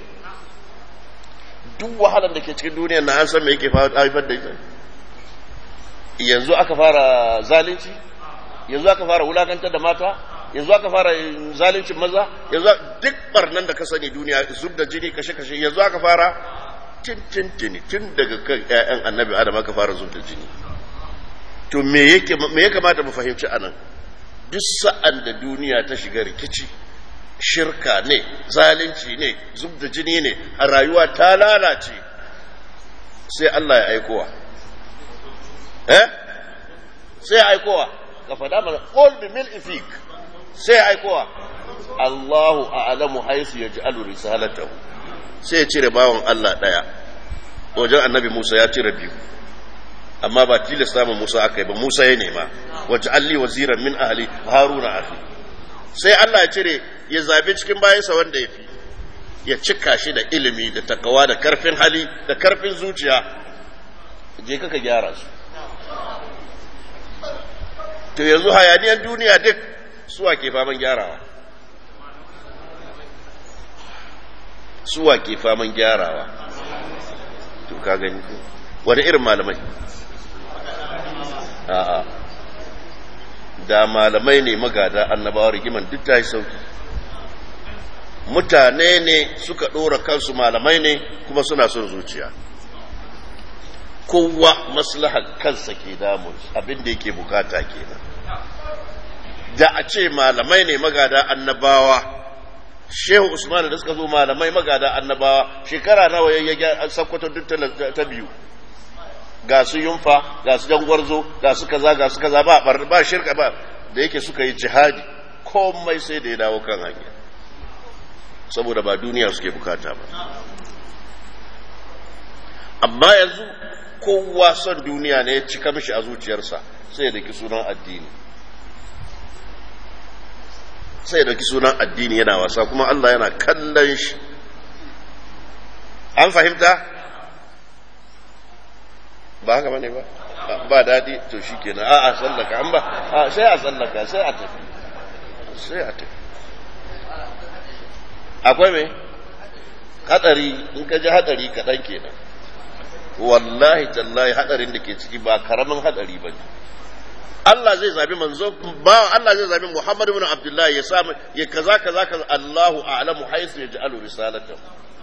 duk wahalar da ke cikin duniyar na an san me yake haifar da ita yanzu aka fara zalunci yanzu aka fara wulakantar da mata yanzu aka fara zaluncin maza yanzu duk barnan da ka sani duniya zub da jini kashe-kashe yanzu aka fara tintintini tun daga kan 'ya'yan annabi adam aka fara zub da jini to me ya kamata mu fahimci anan duk sa'an da duniya ta shiga rikici shirka ne zalunci ne zub da jini ne a rayuwa ta lalace sai Allah ya aikowa eh sai ya aikowa ka faɗa mana qul bi mil ifik sai ya aikowa Allahu a'lamu haythu yaj'alu risalatahu sai ya cire bawan Allah daya wajen annabi Musa ya cire biyu amma ba tilasta ma Musa aka yi ba Musa ya nema waje alli waziran min ahli haruna afi sai Allah ya cire ya zabi cikin bayansa wanda ya fi ya cika shi da ilimi da takawa da karfin hali da karfin zuciya je kaka gyara su to yanzu hayaniyar duniya duk suwa ke faman gyarawa suwa ke faman gyarawa to ka gani wani irin malamai a'a da malamai ne magada annabawa rigiman duk ta yi sauki mutane ne suka ɗora kansu malamai ne kuma suna son zuciya kowa maslahar kansa ke damun abin da yake bukata kenan da a ce malamai ne magada annabawa shehu usman da suka zo malamai magada annabawa shekara nawa ya sakkwato duk ta biyu ga su yunfa ga su jangwarzo ga su kaza ga su kaza ba ba shirka ba da yake suka yi jihadi komai sai da ya dawo kan hanya saboda ba duniya suke bukata ba amma yanzu kowa son duniya ne ya cika mishi a zuciyarsa sai ya daki sunan addini sai ya daki sunan addini yana wasa kuma Allah yana kallon shi an fahimta ba haka bane ba ba daɗi to shi kenan a a sallaka an ba a sai a sallaka sai a tafi sai a tafi akwai mai hadari in ka ji hadari kaɗan kenan wallahi tallahi hadarin da ke ciki ba karamin hadari ba ne Allah zai zabi manzo ba Allah zai zabi Muhammad ibn Abdullah ya samu ya kaza kaza kaza Allahu a'lamu haythu yaj'alu risalatahu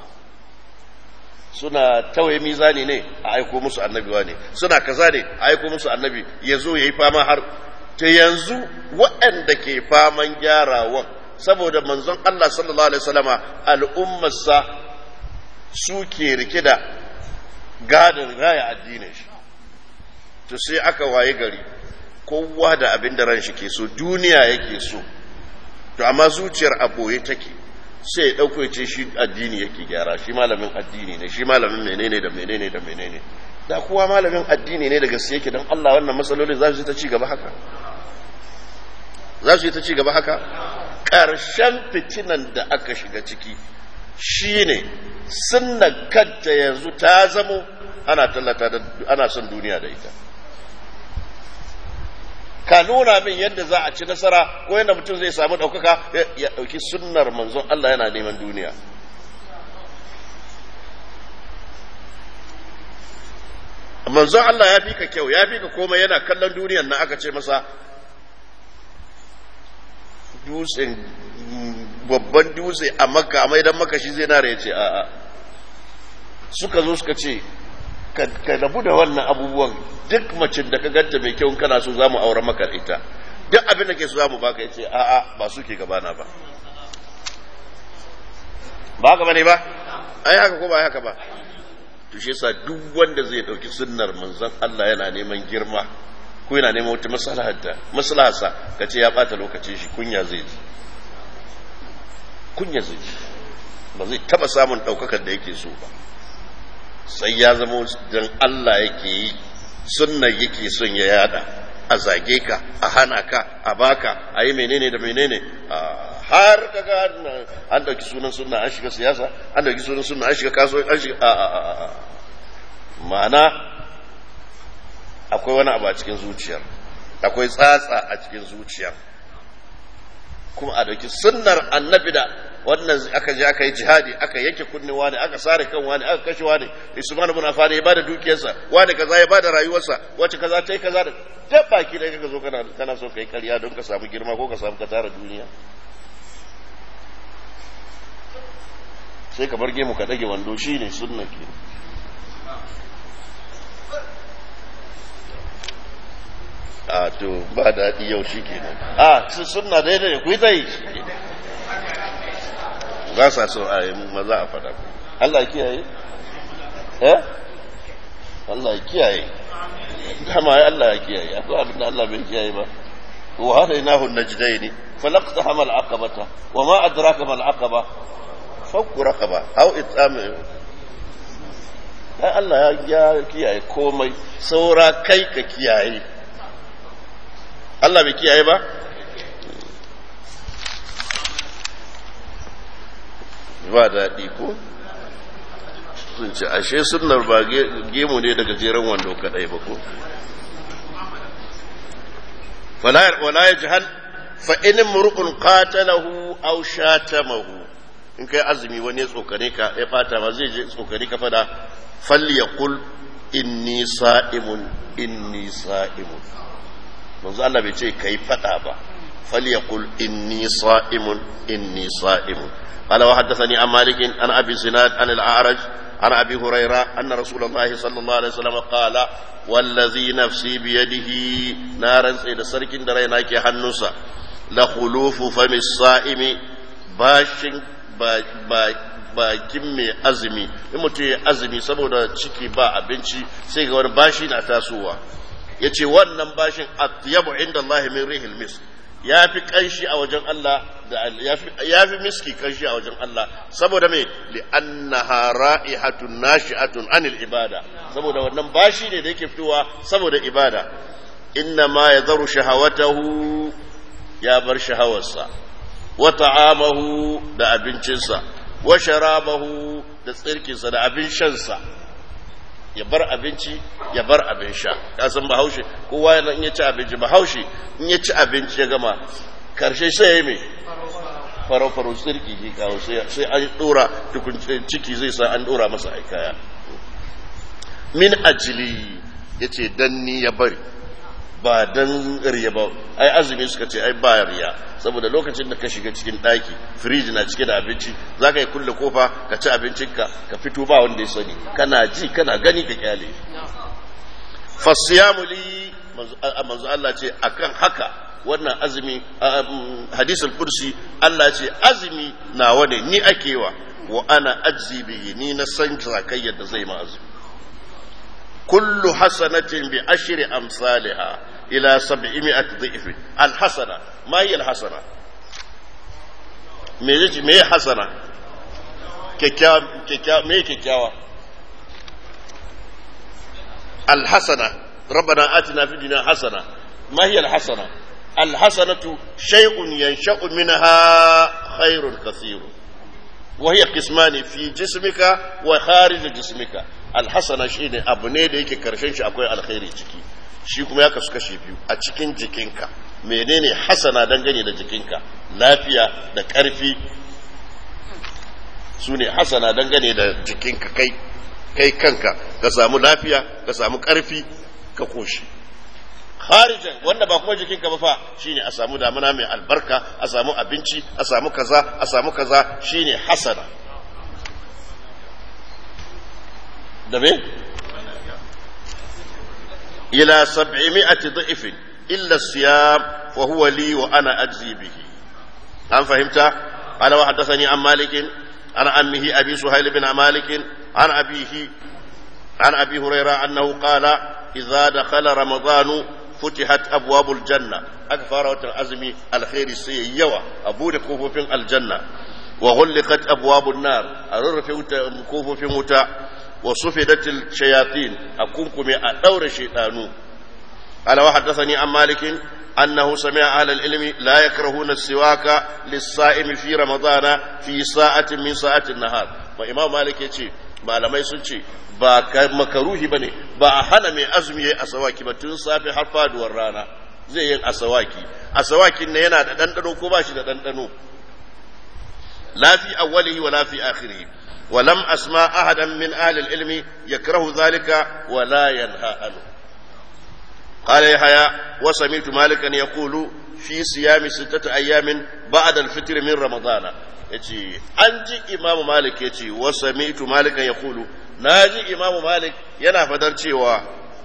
suna tawaye mizani ne a aiko musu annabi ne suna kaza ne a aiko musu annabi ya zo ya yi fama har ta yanzu waɗanda ke faman gyarawan saboda manzon Allah sallallahu alaihi wasallama al'ummarsa su ke rike da gadin raya addinin shi to sai aka waye gari kowa da abin da ran shi ke so duniya yake so to amma zuciyar a boye take sai ya ɗauko ya ce shi addini yake gyara shi malamin addini ne shi malamin menene da menene da menene da kowa malamin addini ne da gaske yake don Allah wannan matsaloli za su yi ta ci gaba haka za su yi ta ci gaba haka ƙarshen fitinan da aka shiga ciki shine sunna kanta yanzu ta zamo ana tallata da ana son duniya da ita ka nuna min yadda za a ci nasara ko yadda mutum zai samu ɗaukaka ya ɗauki sunnar manzon Allah yana neman duniya manzon Allah ya fi ka kyau ya fi ka komai yana kallon duniyan nan aka ce masa dutsen babban dutse a makka a maidan maka shi zai nara ya ce a'a suka zo suka ce ka rabu da wannan abubuwan duk macin da ka ganta mai kyau kana so za mu aure maka ita duk abin da ke so za mu baka ya ce a'a ba su ke gabana ba ba haka ba ne ba ai haka ko ba haka ba to shi yasa duk wanda zai dauki sunnar manzon Allah yana neman girma ko yana neman wata maslahata maslaharsa kace ya bata lokacin shi kunya zai ji kunya zai ji ba zai taba samun daukakar da yake so ba sai ya zama dan Allah yake yi sunnar yake son ya yada a zage ka a hana ka a baka a yi menene da menene har kaga an dauki sunan sunna an shiga siyasa an dauki sunan sunna an shiga kasuwanci an shiga a a a ma'ana akwai wani abu a cikin zuciyar akwai tsatsa a cikin zuciyar kuma a dauki sunnar annabi da wannan aka je aka yi jihadi aka yanke kunni wani aka sare kan wani aka kashe wani Usman ibn Affan ya bada dukiyarsa wani kaza ya bada rayuwarsa wacce kaza ta yi kaza da duk baki da kaga zo kana kana so kai ƙarya don ka samu girma ko ka samu ka tara duniya sai ka bar gemu ka dage wando shine sunna ke a to ba daɗi yau shi ke a sunna daidai ne ku yi ta yi ba sa so a yi maza a fada Allah ya kiyaye eh Allah ya kiyaye dama ya Allah ya kiyaye akwai abin da Allah bai kiyaye ba wa hadainahu najdaini falaqta hamal aqabata wa ma adraka mal aqaba fakku raqaba aw it'am ai Allah ya kiyaye komai saura kai ka kiyaye Allah bai kiyaye ba ba daɗi ko sun ce ashe sunnar ba gemu ne daga jeren wando kaɗai ba ko wala ya jihal fa in mur'un qatalahu aw shatamahu in kai azumi wani ya tsokane ka ya fata ba zai je tsokane ka fada falyaqul inni sa'imun inni sa'imun manzo Allah bai ce kai fada ba falyaqul inni sa'imun inni sa'imun قال وحدثني عن مالك عن ابي زناد عن الاعرج عن ابي هريره ان رسول الله صلى الله عليه وسلم قال والذي نفسي بيده نارا سيد سركن درينا كي حنوسا لخلوف فم الصائم باشن bakin mai azumi in mutum ya azumi saboda ciki ba abinci sai ga wani bashi na tasowa ya ce wannan bashin atyabu inda Allah min rihil misk ya fi kanshi a wajen Allah ya fi miski kanshi a wajen Allah saboda mai li'annaha ra'ihatun nashi'atun anil ibada saboda wannan bashi ne da yake fitowa saboda ibada inna ma ya zaru shahawatahu ya bar shahawarsa wa ta'amahu da abincinsa wa sharabahu da tsirkinsa da abin shansa ya bar abinci ya bar abin sha ya san bahaushe kowa yana in ya ci abinci bahaushe in ya ci abinci ya gama karshe sai ya yi mai faro-faro tsirki ke kawo sai an dora tukun ciki zai sa an dora masa aikaya min ajili ya ce dan ni ya bari ba dan riya ba ai azumi suka ce ai ba riya saboda lokacin da ka shiga cikin ɗaki firiji na cike da abinci za ka yi kulle kofa ka ci abincinka ka fito ba wanda ya sani kana ji kana gani ka kyale fasiyamu li manzo Allah ce akan haka wannan azumi hadisul kursi Allah ce azumi nawa ne ni akewa wa ana ajzi bihi ni na san zakayyar da zai ma azumi kullu hasanatin bi ashri amsalha ila sab'imi'ati dhif alhasana ma hiya alhasana me yace me hasana kyakkyawa kyakkyawa me kyakkyawa alhasana rabbana atina fid dunya hasana ma hiya alhasana alhasanatu shay'un yansha'u minha khairun kathirun وهي قسمان في جسمك وخارج جسمك الحسنة شيء abu ne da yake karshen shi akwai alkhairi ciki shi kuma ya kasu kashe biyu a cikin jikinka menene hasana dangane da jikinka lafiya da karfi su ne hasana dangane da jikinka kai kai kanka ka samu lafiya ka samu karfi ka koshi kharijan wanda ba kuma jikinka ba fa shine a samu damuna mai albarka a samu abinci a samu kaza a samu kaza shine hasana da me ila 700 dhifin illa siyam wa huwa li wa ana ajzi bihi an fahimta ala wa hadathani an malik an ammihi abi suhail bin malik an abihi an abi hurairah annahu qala idza dakhala ramadanu فتحت أبواب الجنة أكفر الأزم الخير سي يوى أبو كوفو في الجنة وغلقت أبواب النار أرر في كوفو في متى وصفدت الشياطين أكونكم أدور الشيطان قال وحدثني عن مالك أنه سمع أهل العلم لا يكرهون السواك للصائم في رمضان في ساعة من ساعات النهار وإمام مالك يقول malamai sun ce ba makaruhi ba ne ba a hana mai azumi ya yi asawaki ba tun safe har faduwar rana zai yin asawaki asawakin na yana da ɗanɗano ko ba shi da ɗanɗano lafi awwalihi wa lafi akhirihi wa lam asma ahadan min ahli ilmi yakrahu zalika wa la yanha anhu قال يحيى وسمعت مالكا يقول في صيام ستة أيام بعد الفطر من رمضان yace an ji imamu malik ya ce wa sami'tu malikan ya kulu na ji imamu malik yana fadar cewa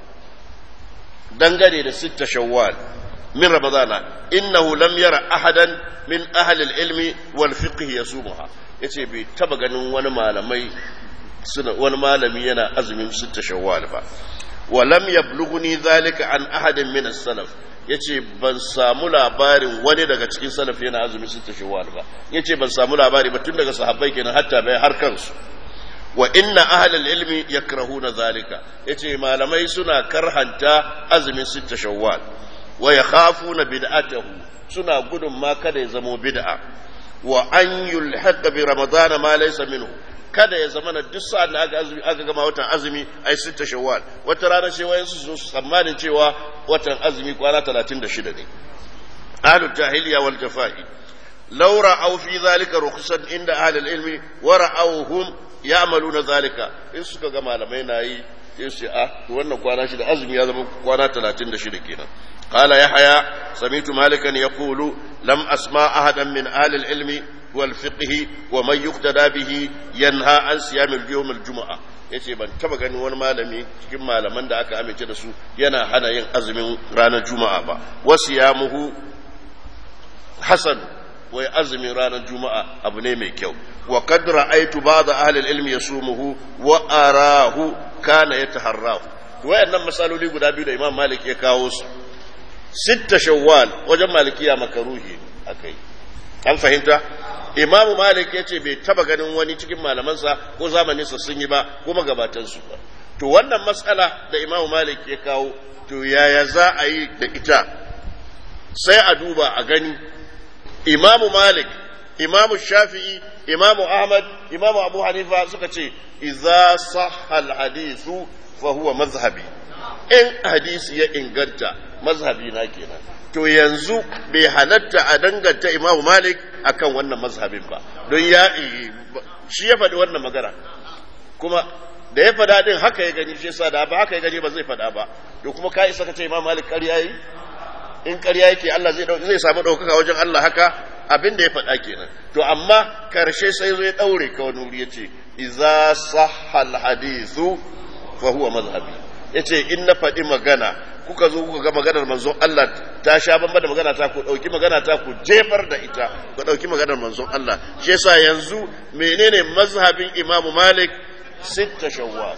dangane da sitta shawwal min ramadana innahu lam yara ahadan min ahli ilmi wal fiqh yasumuha yace bai taba ganin wani malamai suna wani malami yana azumin sitta shawwal ba wa lam yablughni zalika an ahadin min as-salaf yace ban samu labarin wani daga cikin salaf yana azumi sita shawwal ba yace ban samu labari ba tun daga sahabbai kenan hatta bai har kansu wa inna ahlal ilmi yakrahuna zalika yace malamai suna karhanta azumin sita shawwal wa yakhafuna bid'atahu suna gudun ma kada ya zamo bid'a wa an yulhaqa bi ramadana ma laysa minhu kada ya zama na duk sa'an da aka azumi aka gama watan azumi ai sita shawwal wata rana sai wayan su zo su tsammanin cewa watan azumi kwana 36 ne ahlul jahiliya wal jafa'i law ra'aw fi zalika rukhsan inda ahlul ilmi wa ra'awhum ya'maluna zalika in suka ga malamai na yi sai su a to wannan kwana shi da azumi ya zama kwana 36 kenan قال يحيى سمعت مالكا يقول لم أسمع أحدا من أهل العلم والفقه ومن يقتدى به ينهى عن صيام اليوم الجمعة yace ban taba ganin wani malami cikin malaman da aka amince da su yana hana yin azumin ranar juma'a ba wasu ya muhu hasan wai azumin ranar juma'a abu ne mai kyau wa kad ra'aytu ba'da ahli al-ilmi yasumuhu wa arahu kana yataharrahu wayannan masaloli guda biyu da imam malik ya kawo su sitta shawwal wajen malikiya makaruhi akai an fahimta imamu malik ya ce bai taba ganin wani cikin malamansa ko zamaninsa sun yi ba ko magabatansu ba to wannan matsala da imamu malik ya kawo to yaya za a yi da ita sai a duba a gani imamu malik imamu shafi'i imamu ahmad imamu abu hanifa suka ce idza sahha al-hadithu fa huwa mazhabi in hadisi ya inganta mazhabi na kenan to yanzu bai halatta a danganta imamu malik akan wannan mazhabin ba don ya shi ya faɗi wannan magana kuma da ya faɗa din haka ya gani shi yasa da ba haka ya gani ba zai faɗa ba to kuma ka isa ka ce imamu malik ƙarya yi in ƙarya yake Allah zai zai samu ɗaukaka wajen Allah haka abin da ya faɗa kenan to amma karshe sai zai ɗaure ka wani wuri ya ce iza sahal hadithu fa huwa mazhabi yace in na faɗi magana kuka zo kuka ga maganar manzon Allah ta sha bamba da magana ta ku dauki magana ta ku jefar da ita ku dauki maganar manzon Allah shi yasa yanzu menene mazhabin Imam Malik sitta shawwal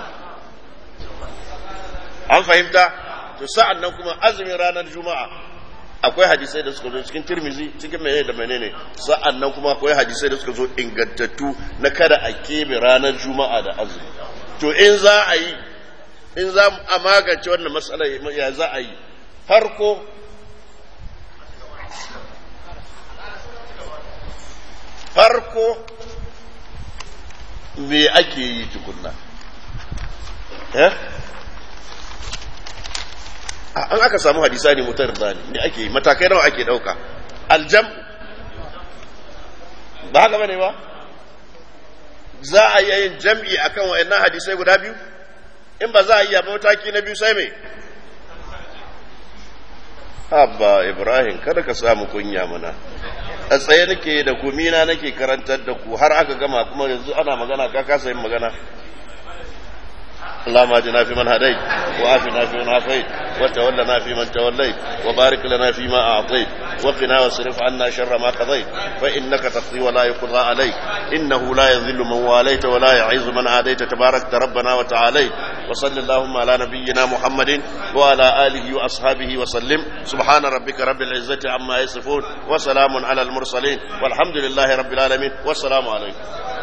an fahimta to sa'an nan kuma azumin ranar juma'a akwai hadisai da suka zo cikin tirmizi cikin menene da menene sa'an nan kuma akwai hadisai da suka zo ingantattu na kada a kebe ranar juma'a da azumi to in za a yi in za a magance wannan matsala ya za a yi farko farko me ake yi tukunna eh an aka samu hadisa ne mutar zani me ake yi matakai nawa ake dauka aljam ba haka bane ba za a yi yin jam'i akan wayannan hadisai guda biyu in ba za a yi ba mataki na biyu sai me Abba Ibrahim kada ka samu kunya mana a tsaye nake da gumina nake karantar da ku har aka gama kuma yanzu ana magana ka kasa yin magana اللهم اهدنا فيمن هديت وعافنا فيمن عافيت وتولنا فيمن توليت وبارك لنا فيما اعطيت وقنا واصرف عنا شر ما قضيت فانك تقضي ولا يقضى عليك انه لا يذل من واليت ولا يعز من عاديت تبارك ربنا وتعاليت وصل اللهم على نبينا محمد وعلى اله واصحابه وسلم سبحان ربك رب العزه عما يصفون وسلام على المرسلين والحمد لله رب العالمين والسلام عليكم